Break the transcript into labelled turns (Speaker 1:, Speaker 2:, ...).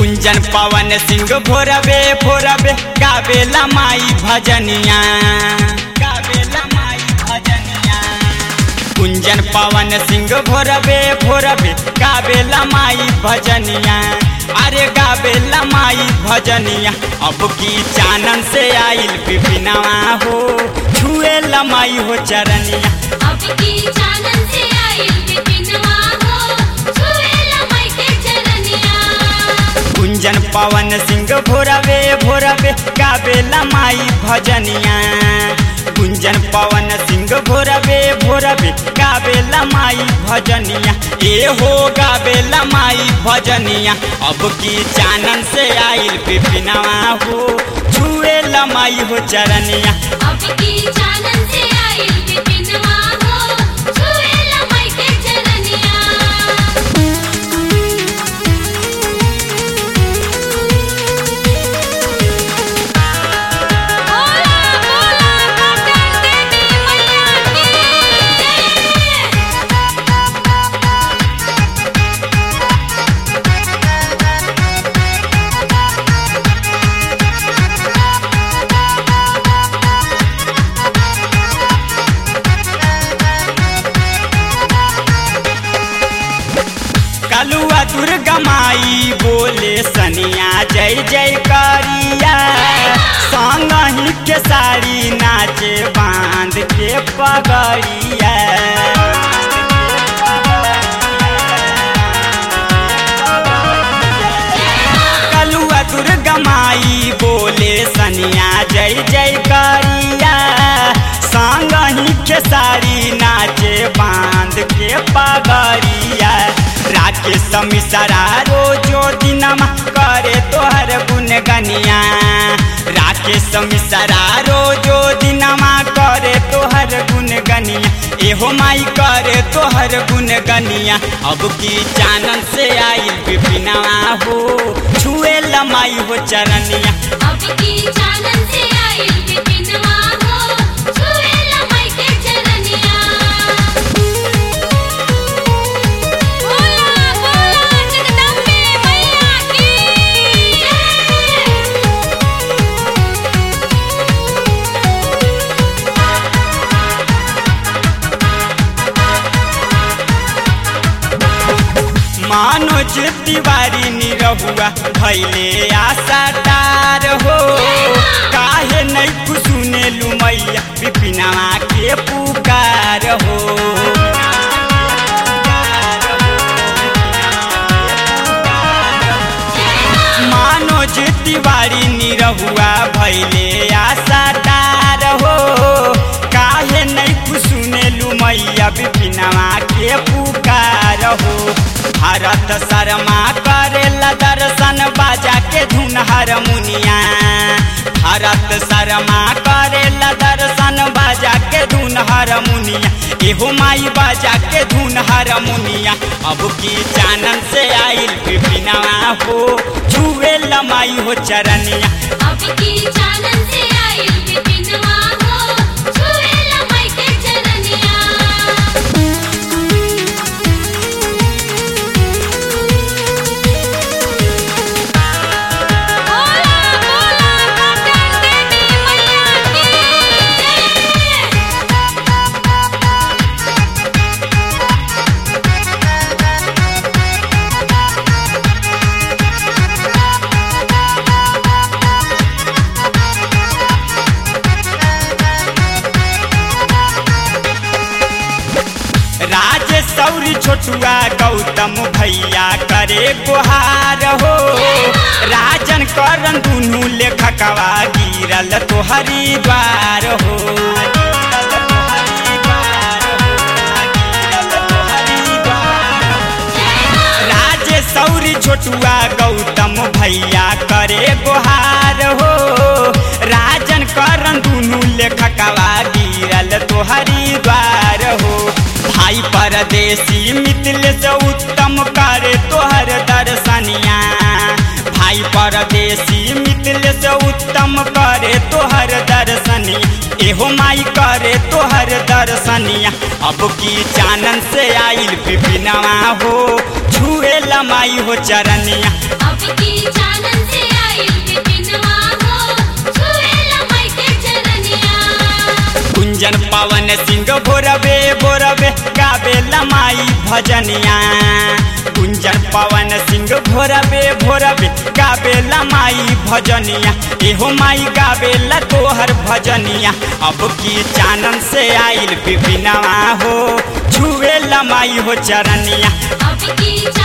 Speaker 1: कुंजन पवन सिंह भोरबे भोरबे गावेला माई भजनिया गावेला माई भजनिया कुंजन पवन सिंह भोरबे भोरबे गावेला माई भजनिया अरे गावेला माई भजनिया अब की चानन से आइल विपिनवा हो छुए लमाई हो चरनिया
Speaker 2: अब की चानन से आई विपिनवा हो छुएला माई के चरनिया
Speaker 1: कुंजन पवन सिंह भोरबे भोरबे गावेला माई भजनिया कुंजन पवन सिंह भोरबे भोरबे गावेला माई भजनिया ए हो गावेला माई भजनिया अब की चानन से आइल विपिनवा हो छुए लमाई हो चरनिया
Speaker 2: अब की चानन से आई विपिनवा हो छुएला माई के चरनिया बोला बोला पटन देवी मैया की जय
Speaker 1: कलुआ दुर्गा माई बोले सनिया जय जय करिया संग ही के साड़ी नाचे बांध के पगड़िया कलुआ दुर्गा माई बोले सनिया जय जय करिया संग ही के साड़ी नाचे बांध के पगड़िया राकेश मिसरा रोजो दिनमा करे तोहर गुनगनिया राकेश मिसरा रोजो दिनमा करे तोहर गुनगनिया एहो माई करे तोहर गुनगनिया अब की चानन से आई विपिनवा हो छुए लमाई हो चरनिया
Speaker 2: अब की चानन से आई विपिनवा हो छुएला माई के चरनिया बोला बोला जगदम्बे मैया की जय
Speaker 1: मानोज तिवारी निरहुआ भैले आशा तार हो काहे नहीं सुने लुमैया विपिनवा के पुकार हो मानोज तिवारी निरहुआ भैले आशा तार हो काहे नहीं सुने लुमैया विपिनवा के पुकार हो भारत शर्मा करेला दर्शन बाजा के धुन हारमोनिया भारत शर्मा करेला दर्शन बाजा के धुन हारमोनिया एहो माई बाजा के धुन हारमोनिया अब की चानन से आइल विपिनवा हो छुए लमाई हो चरनिया
Speaker 2: अब की चानन से आई विपिनवा हो छुएला माई के चरनिया बोला बोला पटन देवी मैया की जय
Speaker 1: राज सौरी छोटुआ गौतम भैया करे गुहार हो राजन करन दुनू लेखकवा गिरल तोहरी द्वार हो राज सौरी छोटुआ गौतम भैया करे गुहार हो राजन करन दुनू लेखकवा गिरल तोहरी द्वार हो भाई परदेसी मिथिल से उत्तम करे तोहर दर्शनिया भाई परदेसी मिथिल से उत्तम करे तोहर दर्शनी एहो एहो माई करे तोहर दर्शनिया अब की चानन से आइल बिपिनवा हो छुए माई हो चरनिया
Speaker 2: अब की चानन से आइल बिपिनवा हो छुएला माई के चरनिया
Speaker 1: कुंजन पवन सिंह भोरबे भोरबे गावेला माई भजनिया कुंजन पवन सिंह भोरबे भोरबे गावेला माई भजनिया एहो माई गावेला तोहर भजनिया अब की चानन से आइल बिपिनवा हो छुएला माई हो चरनिया
Speaker 2: अब की